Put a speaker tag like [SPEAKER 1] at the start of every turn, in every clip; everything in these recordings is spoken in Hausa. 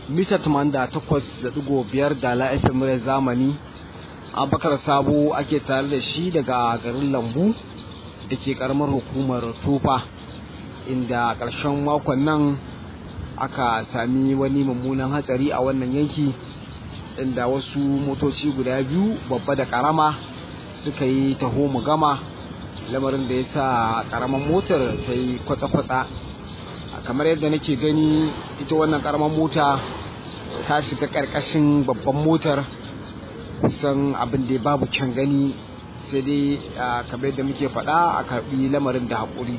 [SPEAKER 1] mita 88.5 da la FM muryar zamani abakar sabo ake tare da shi daga garin lambu da ke karamar hukumar tufa inda ƙarshen makon nan aka sami wani mummunan hatsari a wannan yanki inda wasu motoci guda biyu babba da karama suka yi taho mu gama lamarin da ya sa karamar motar ta yi kwatsa-kwatsa kamar yadda nake gani ita wannan karamar mota ta shiga karkashin babban motar kusan abin da babu can gani sai dai kamar yadda muke faɗa a karɓi lamarin da haƙuri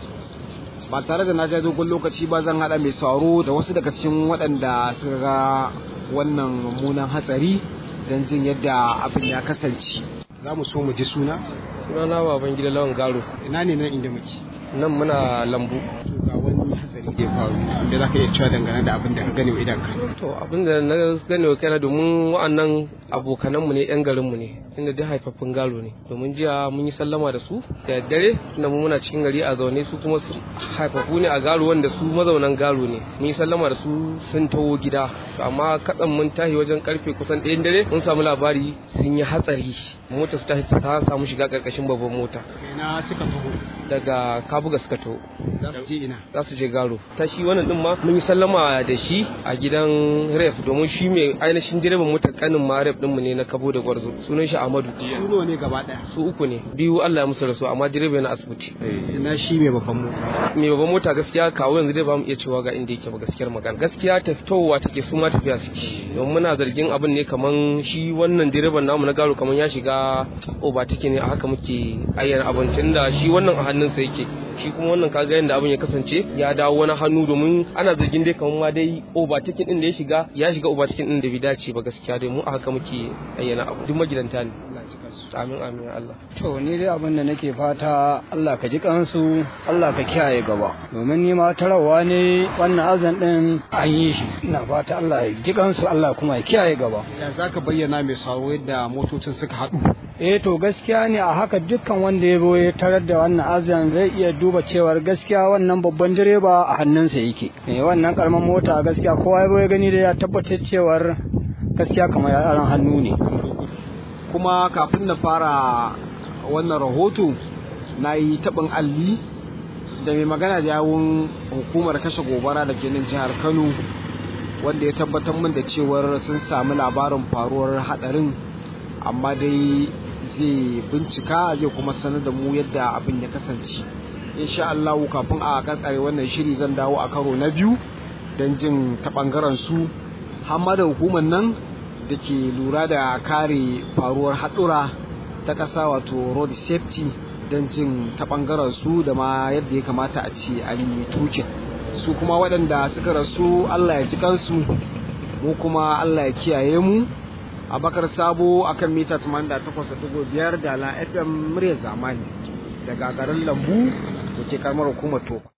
[SPEAKER 1] ba tare da na ja dogon lokaci ba zan haɗa mai sauro da wasu daga cikin waɗanda suka ga wannan mummunan hatsari don jin yadda abin ya kasance za mu so mu ji suna
[SPEAKER 2] sunana baban gida lawan garo
[SPEAKER 1] ina ne nan inda muke
[SPEAKER 2] nan muna lambu
[SPEAKER 1] ga wani hatsari da ya faru da za ka iya cewa dangane da abin da ka gani wa idan ka
[SPEAKER 2] to abin da na gane wa kaina domin wa'annan abokananmu ne yan garinmu ne tunda dai haifaffun galo ne domin jiya mun yi sallama da su da daddare tunda mu muna cikin gari a zaune su kuma su haifaffu ne a galo wanda su mazaunan galo ne mun yi sallama da su sun taho gida to amma katsan mun tahi wajen karfe kusan ɗayan dare mun samu labari sun yi hatsari mota su ta samu shiga karkashin babban mota
[SPEAKER 1] ina suka taho
[SPEAKER 2] daga kabuga suka taho
[SPEAKER 1] za su je ina
[SPEAKER 2] za su je garo ta shi wannan din ma mun yi sallama da shi a gidan ref domin shi mai ainihin direban motar kanin ma ref din mu ne na kabo da gwarzo sunan shi Ahmadu
[SPEAKER 1] su ne gaba daya
[SPEAKER 2] su uku ne biyu Allah ya musu rasu amma direba yana asibiti
[SPEAKER 1] ina shi mai babban mota
[SPEAKER 2] mai babban mota gaskiya kawo yanzu dai ba mu iya cewa ga inda yake ba gaskiyar magana gaskiya ta fitowa take su ma tafiya suke don muna zargin abin ne kaman shi wannan direban namu na garo kaman ya shiga oba take ne a haka muke ayyana abin tunda shi wannan a hannunsa yake shi kuma wannan kaga yadda abin ya kasance ya dawo wani hannu domin ana zargin dai kamar ma dai overtaking din da ya shiga ya shiga overtaking din da bai dace ba gaskiya dai mu a haka muke ayyana abu duk magidanta ne amin amin ya Allah
[SPEAKER 3] to ni dai abin da nake fata Allah ka ji kansu Allah ka kiyaye gaba domin ni ma tarawa ne wannan azan din an yi shi ina fata Allah ya ji kansu Allah kuma ya kiyaye gaba
[SPEAKER 1] ya zaka bayyana mai sauro yadda motocin suka haɗu
[SPEAKER 3] eh to gaskiya ne a haka dukkan wanda ya zo ya tarar da wannan azan zai iya duba cewar gaskiya wannan babban direba a hannunsa yake eh wannan karaman mota gaskiya kowa ya zo ya gani da ya tabbatar cewar gaskiya kamar yaran hannu ne
[SPEAKER 1] kuma kafin na fara wannan rahoto na yi taɓin alli da mai magana da yawun hukumar kashe gobara da ke nan jihar kano wanda ya tabbatar min da cewar sun sami labarin faruwar hadarin amma dai zai bincika zai kuma sanar da mu yadda abin ya kasance insha Allah kafin a karkare wannan shiri zan dawo a karo na biyu don jin ta bangaren su hamma da hukumar nan da ke lura da kare faruwar haɗura ta ƙasa wato road safety don jin ta bangaren su da ma yadda ya kamata a ce an yi tukin su kuma waɗanda suka rasu Allah ya ji kansu mu kuma Allah ya kiyaye mu abakar sabo akan mita 88.5 da la fm murya zamani daga garin lambu da ke karamar hukumar tofa